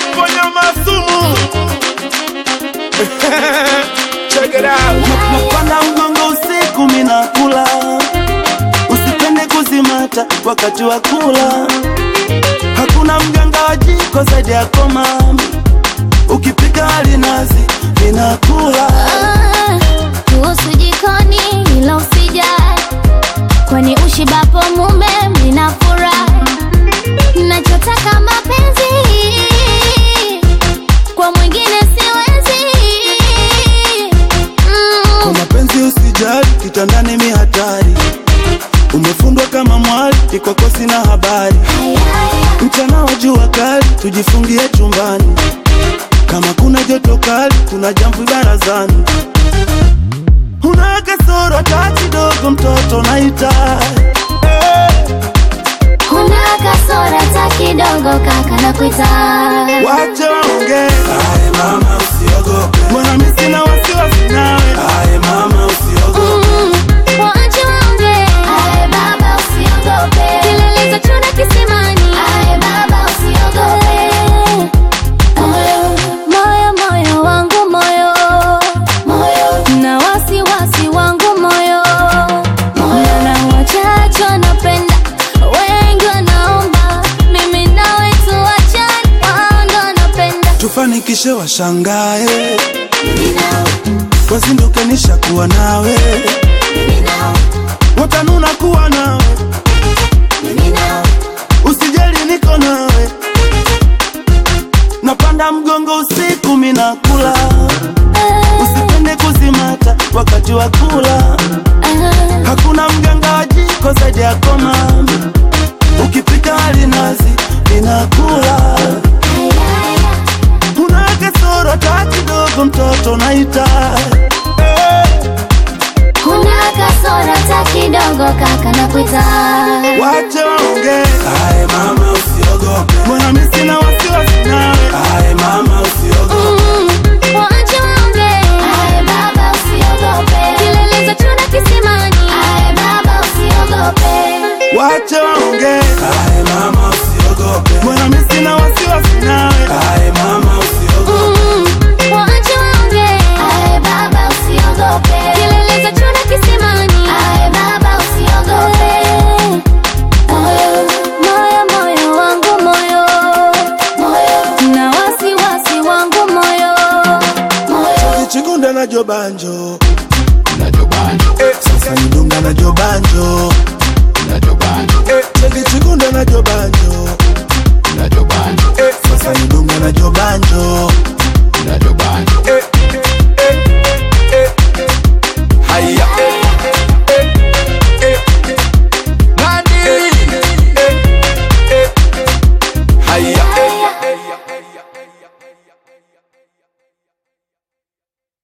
ponya masumu check it out napanda mgongo usiku minakula usipende kuzimata wakati wa kula hakuna mganga wa jiko zaidi yako mami ukipika alinazi minakula Ah, kuhusu jikoni ila usijali kwani ushibapo mume mnafurahi nachotaka mapenzi kwa mwingine siwezi kwa mm. mapenzi usijali kitandani mi hatari umefundwa kama mwali ikwako sina habari mchana wa jua kali tujifungie chumbani kama kuna joto kali kuna jamvi barazani una kasoro hata kidogo mtoto naita Huna kasora ta kidogo kaka na kuita wache waongee mbona mi sina wasiwasi nawe Mm, waache waongee. Kilele chuna kisimani. Moyo, moyo wangu moyo na wasiwasi wangu moyo na wachache wanapenda wengi wanaomba mimi nawe tuachane wao ndo wanapenda tufanikishe washangae wazinduke nishakuwa nawe watanuna kuwa nawe usijali niko nawe napanda mgongo usiku minakula usipende kuzimata wakati wa kula hakuna mganga wa jiko zaidi yako mami ukipika alinazi ninakula una kasoro hata kidogo mtoto naita Huna kasora ta kidogo kaka na kuita wache waongee mbona mi sina wasiwasi nawe Mm, waache waongee. Kilele za chuna kisimani. wache waongee mbona mi sina wasiwasi nawe Mm, waache waongee. Kilele za chuna kisimani. Moyo, moyo wangu moyo na wasiwasi wangu moyo chikunda na jobanjo sasa nidunga na jobanjo